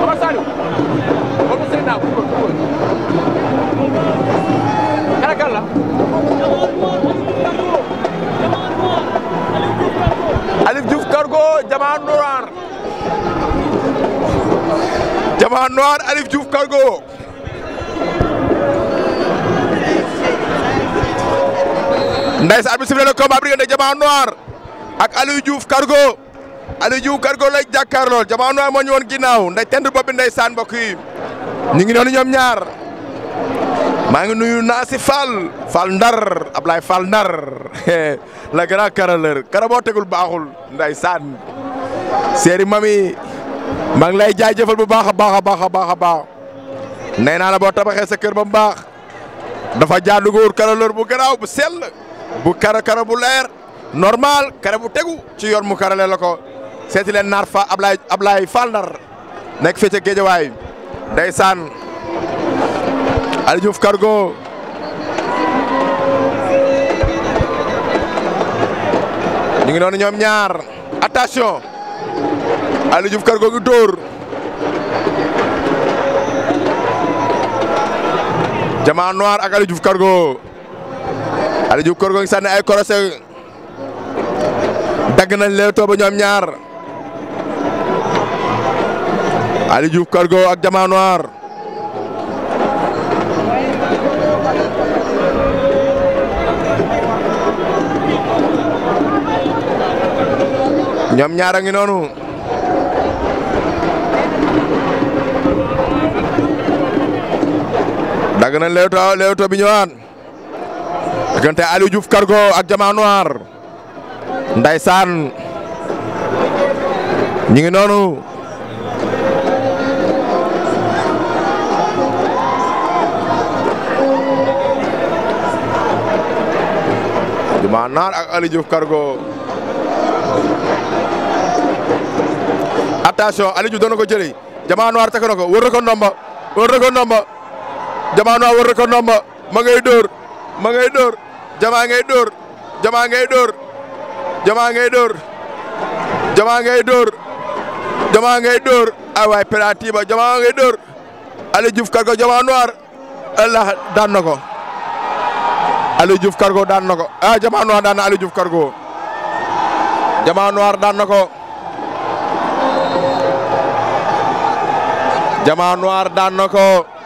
Omar Saliou wala sëñ naa ko kan ak kan la Alif Diouf Cargo Diamant Noir Diamant Noir Alif Diouf Cargo Ndeysaan bi sifle na combat bi diggante Diamant Noir ak Aliou Diouf Cargo Aliou Diouf Cargo lay jàkkaarlool Diamant Noir moo ñu woon ginnaaw nday tent bopp bi ndeysaan mbokk yi ñu ngi noonu ñoom ñaar maa ngi nuyu Naasi Fall Fall Ndar Ablaye Fall Ndar la grand carreleur kara boo tegul baaxul ndeysaan séeri mami maa ngi lay jaajëfal bu baax a baax a baax a baax a baax nee naa la boo tabaxee sa kër ba mu baax dafa jaadu góor carreleur bu garaaw bu sell bu kara kara bu leer normal kara bu tegu ci yoon mu karale la ko seeti leen naar fa Ablaye Ablaye Fall Ndar nekk fii ca Géejawaay ndeysaan Aliou Diouf Cargo ñu ngi noonu ñoom ñaar attention Aliou Diouf Cargo ngi dóor Diamant Noir ak Aliou Diouf Cargo Aliou Diouf Cargo ngi sànni ay korose dagg nañ leen tooba ñoom ñaar Aliou Diouf Cargo ak Diamant Noir ñoom ñaar a ngi noonu dagg nañ leewto leewto bi ñëwaat diggante Aliou Diouf Cargo ak Diamant Noir ndaysaan ñu ngi noonu Diamant Noir ak Aliou Diouf Cargo attention Aliou Diouf doon na ko jëlee Diamant Noir takk na ko wër na ko ndomba wër na ko ndomba Diamant Noir wër na ko ndomba ma ngay dóor ma ngay dóor Diamant ngay dóor Diamant ngay dóor Diamant ngay dóor Diamant ngay dóor Diamant ngay dóor ay waay penalty ba Diamant ngay dóor Aliou Diouf Cargo Diamant Noir Allah daan na ko Aliou Diouf Cargo daan na ko ah Diamant Noir daan na Aliou Diouf Cargo Diamant Noir daan na ko Diamant Noir daan na ko